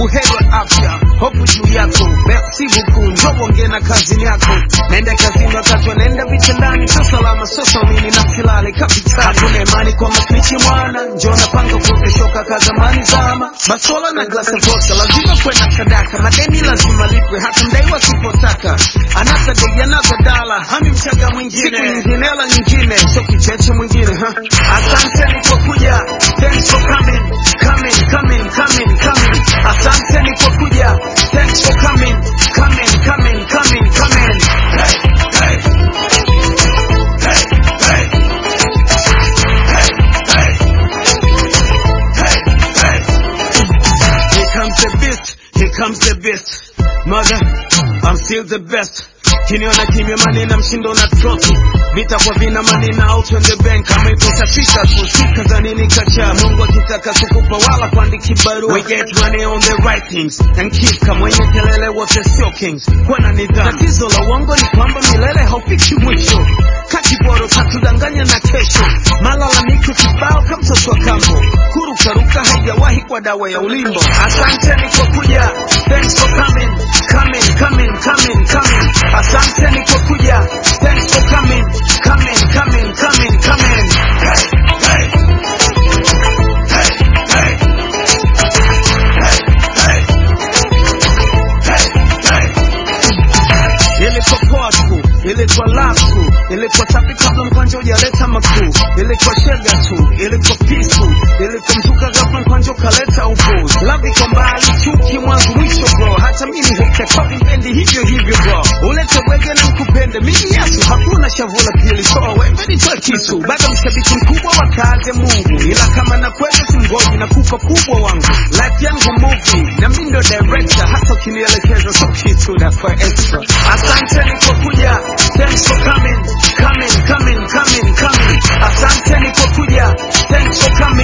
buheri wa afya, hofu juu yako, si buku, njoo ongea na kazini yako. Naenda kazini wakati wanaenda vitandani, sio salama, sio saumini na silali kapitani. Hakuna imani kwa masnichi mwana, njoo napanga kuoteshoka ka zamani zama. Basola na glasi ya vodka, lazima kwenda sadaka, madeni lazima lipwe, hata mdaiwa sipotaka. Another day, another dollar, hami mchaga mwingine, siku nyingine hela nyingine, sio kicheche mwingine ha. Asanteni kwa kuja, thanks for coming, coming, coming, coming, coming. Asanteni kwa kuja, thanks for coming, coming, coming, coming, coming. Hey, hey. Hey, hey. Hey, hey. Hey, hey. Here comes the beast, here comes the beast. Mother, I'm still the best. Kiniona kimya manina mshindo na trophy vita kwa vina manina out on the bank kama ipo itafika tu sika za nini kacha Mungu akitaka kukupa wala kuandiki barua we get money on the right things and keep kama mwenye kelele wote sio kings kuwa na nidhamu tatizo la uongo ni kwamba milele haufiki mwisho kakiboro katudanganya na kesho malalamiko kibao kama mtoto wa kambo kurukaruka haijawahi kwa dawa ya ulimbo asanteni kwa kuja thanks for coming coming coming coming coming asanteni kwa kuja thanks for coming coming coming coming coming hey, hey. Hey, hey. Hey, hey. Hey, hey. Ilikuwa poa tu, ilikuwa love tu, ilikuwa safi kabla mkwanja hujaleta makuu, ilikuwa shega tu, ilikuwa peaceful, ilikuwa mzuka ghafla mkwanja ukaleta upuzi. Love iko mbali, chuki mwanzo mwisho bro, hata mimi heke kwa vipendi hivyo hivyo bro, ulete wege na mkupende mimi Yesu, hakuna shavu la pili, toa wembe nitoe kisu, bado mshabiki mkubwa wa kazi ya Mungu, ila kama na kwenda simgoji na kufa kubwa wangu, life yangu movie na mimi ndo director, hata ukinielekeza so kitu na kwa extra. Asanteni kwa kuja, thanks for coming, coming, coming, coming, coming. Asanteni kwa kuja, thanks for coming.